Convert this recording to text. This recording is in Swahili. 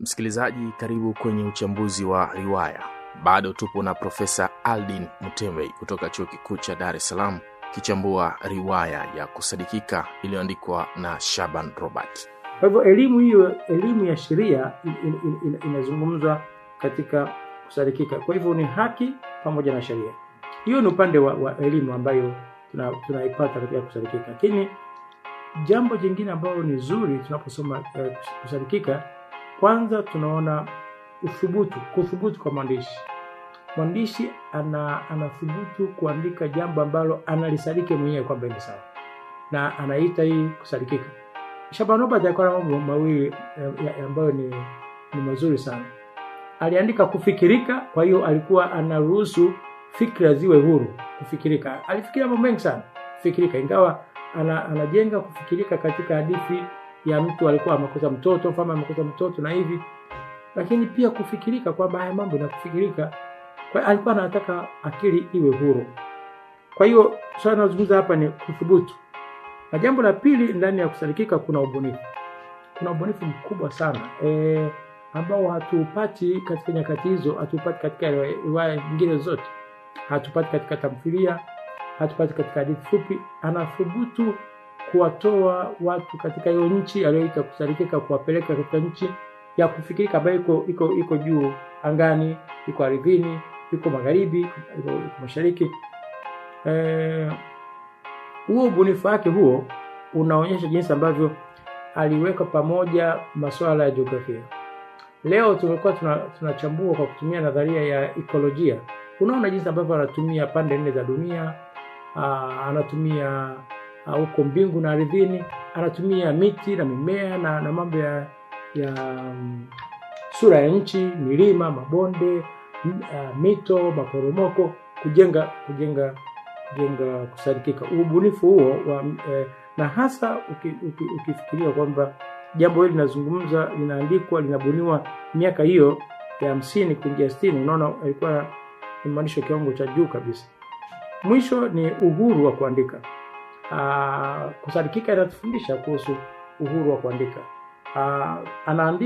Msikilizaji, karibu kwenye uchambuzi wa riwaya. Bado tupo na Profesa Aldin Mutembe kutoka Chuo Kikuu cha Dar es Salaam kichambua riwaya ya kusadikika iliyoandikwa na Shaban Robert. Kwa hivyo elimu hiyo, elimu ya sheria in, in, in, in, inazungumzwa katika kusadikika. Kwa hivyo ni haki pamoja na sheria. Hiyo ni upande wa, wa elimu ambayo tunaipata tuna katika kusadikika, lakini jambo jingine ambalo ni zuri tunaposoma eh, kusadikika, kwanza tunaona uthubutu, kuthubutu kwa mwandishi. Mwandishi ana anathubutu kuandika jambo ambalo analisadiki mwenyewe kwamba ni sawa, na anaita hii kusadikika. Shaban Robert alikuwa na mambo mawili ambayo ni, ni mazuri sana. Aliandika kufikirika, kwa hiyo alikuwa anaruhusu fikra ziwe huru kufikirika. Alifikiria mambo mengi sana kufikirika, ingawa ana, anajenga kufikirika katika hadithi ya mtu alikuwa amekosa mtoto, mfalme amekosa mtoto na hivi, lakini pia kufikirika kwamba haya mambo na kufikirika, kwa alikuwa anataka akili iwe huru. Kwa hiyo swala tunazungumza hapa ni kuthubutu. Na jambo la pili, ndani ya kusadikika kuna ubunifu. Kuna ubunifu mkubwa sana e, ambao hatupati katika nyakati hizo, hatupati katika riwaya nyingine zote, hatupati katika tamthilia, hatupati katika hadithi fupi. Anathubutu kuwatoa watu katika hiyo nchi aliyoita kusadikika, kuwapeleka katika nchi ya kufikirika ambayo iko iko iko juu angani, iko ardhini, iko magharibi, iko, iko mashariki e, huo ubunifu wake huo unaonyesha jinsi ambavyo aliweka pamoja masuala ya jiografia. Leo tumekuwa tunachambua tuna kwa kutumia nadharia ya ekolojia. Unaona jinsi ambavyo anatumia pande nne za dunia, aa, anatumia huko mbingu na ardhini, anatumia miti na mimea na, na mambo ya, ya um, sura ya nchi, milima, mabonde, m, uh, mito, maporomoko kujenga kujenga jenga kusadikika. Ubunifu huo wa, eh, na hasa uki, uki, ukifikiria kwamba jambo hili linazungumza linaandikwa linabuniwa miaka hiyo ya hamsini kuingia sitini, unaona alikuwa ni mwandishi wa kiwango cha juu kabisa. Mwisho ni uhuru wa kuandika. Aa, kusadikika inatufundisha kuhusu uhuru wa kuandika. Aa, anaandika